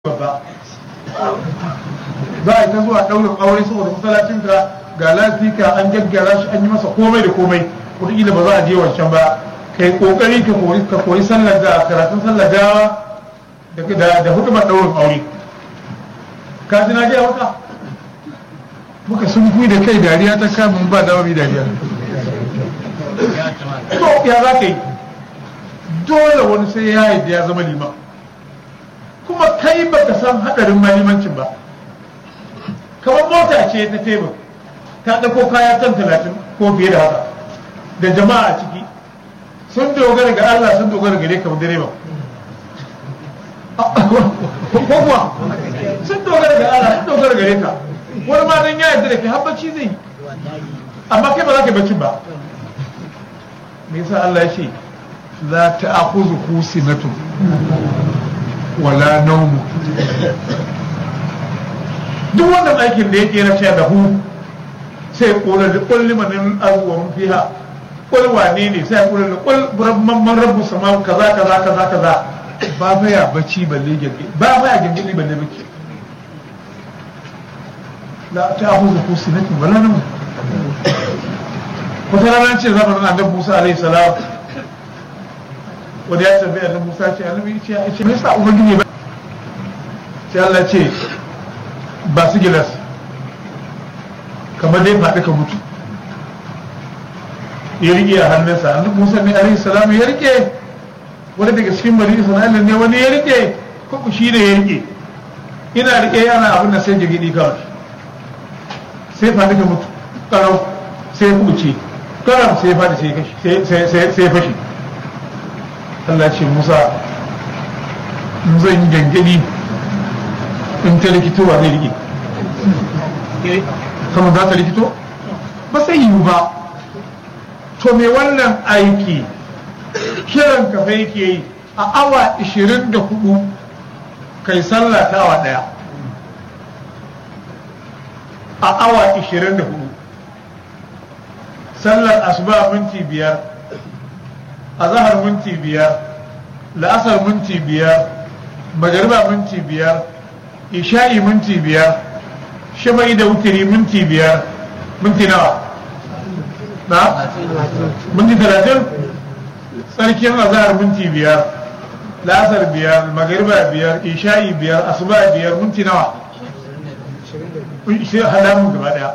babba za a yi ta zuwa ɗaurin aure saboda masallacin ka ga lafika an gaggara shi an yi masa komai da komai wataƙila ba za a je wancan ba ka yi ƙoƙari ka koyi sallar da karatun sallar gawa da hukumar ɗaurin aure ka ji na gaya maka muka sun kui da kai dariya ta kamun ba dawa mai dariya to ya za ka yi dole wani sai ya yi ya zama liman kuma kai baka san hadarin malimancin ba kamar mota ce ta tebur ta ɗauko kaya tan talatin ko fiye da haka da jama'a a ciki sun dogara ga Allah sun dogara gare ka direba ko kuwa sun dogara ga Allah sun dogara gare ka wani ma dan ya yarda da kai har bacci zai yi amma kai ba za ka bacci ba me yasa Allah ya ce la ta'khudhu sinatun wala naumu duk wannan aikin da yake na cewa da hu sai kula da kulli manin abubuwan fiha kul wane ne sai kula da kul rabban man rabbu sama kaza kaza kaza kaza ba fa ya bacci balle gege ba fa ya gege balle bacci la ta'khudhu ku sinatun wala nawm wata rana ce zamanin annabi Musa alaihi salam wanda ya tambaya annabi Musa ce annabi ce ya ce me yasa ubangiji ba sai Allah ce ba su gilas kamar dai faɗi ka mutu ya rike a hannunsa annabi Musa ne alaihi salam ya rike wani daga cikin bari Isra'ila ne wani ya rike ko shi ne ya rike ina rike yana abin da sai jigidi kawai sai faɗi ka mutu karau sai ya kuce karam sai ya faɗi sai ya fashi Allah ce Musa in zan yi gangani in ta likito wa zai rike sama za ta likito ba sai yiwu ba to me wannan aiki kiran kafa yake yi a awa 24 kai sallah ta awa daya a awa 24 sallar asuba minti biyar a zahar minti biyar la'asar minti biyar magariba minti biyar isha'i minti biyar shafa'i da wutiri minti biyar minti nawa na minti talatin tsarkin azahar minti biyar la'asar biyar magariba biyar isha'i biyar asuba biyar minti nawa hada mu gaba daya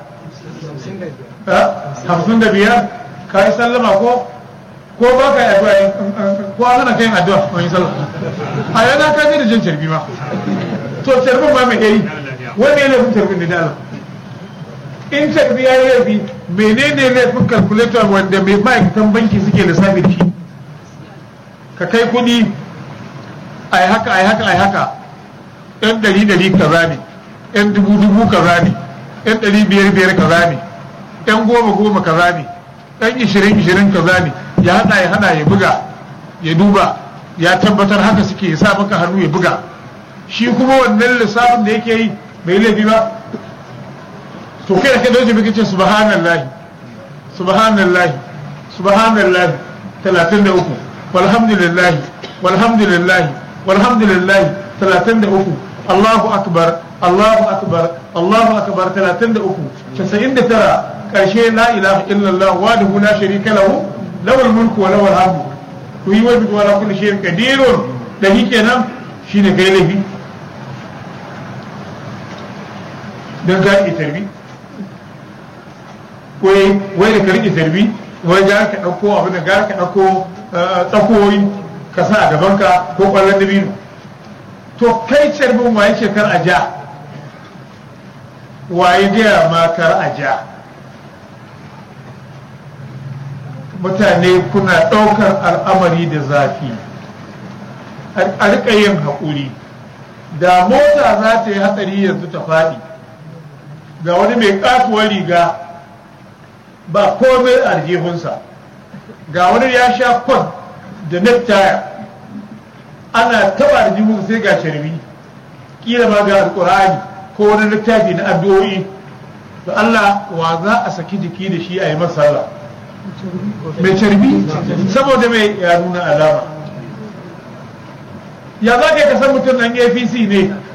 hamsin da biyar ka yi sallama ko ko ba ka yi addu'a ko an hana kai addu'a ko yi sallama a yana ka je da jan carbi ma to carbin ma mai yayi wani ne laifin carbin da dala in carbi ya yi laifi menene laifin calculator wanda mai ma'aikatan banki suke lissafi da shi ka kai kuɗi a yi haka a yi haka a yi haka yan ɗari ɗari kaza ne yan dubu dubu kaza ne yan ɗari biyar biyar kaza ne yan goma goma kaza ne yan ishirin ishirin kaza ne ya hada ya hada ya buga ya duba ya tabbatar haka suke ya sa maka hannu ya buga shi kuma wannan lissafin da yake yi bai laifi ba to kai da kai dauce bai kace subhanallahi subhanallahi subhanallahi 33 walhamdulillahi walhamdulillahi walhamdulillahi 33 Allahu akbar Allahu akbar Allahu akbar 33 99 karshe la ilaha illallah wahdahu la sharika lahu lawal mulku wa lawal hamdu to yi wani wala kulli shay'in qadirun da shi kenan shine kai laifi dan ga ki tarbi wai wai da karki tarbi wai ga ka dauko abin da ga ka dauko tsakoyi ka sa a gaban ka ko kwallon dabino to kai tarbin waye ce kar a ja waye gaya ma kar a ja mutane kuna ɗaukar al'amari da zafi a riƙa yin haƙuri da mota za ta yi hatsari yanzu ta faɗi ga wani mai ƙatuwar riga ba komai a aljihunsa ga wani ya sha kwan da nektaya ana taɓa aljihunsa sai ga sharbi ƙila ma ga alƙur'ani ko wani littafi na addu'o'i da Allah wa za a saki jiki da shi a yi masa mai carbi saboda mai ya nuna alama ya za ka san mutum nan apc ne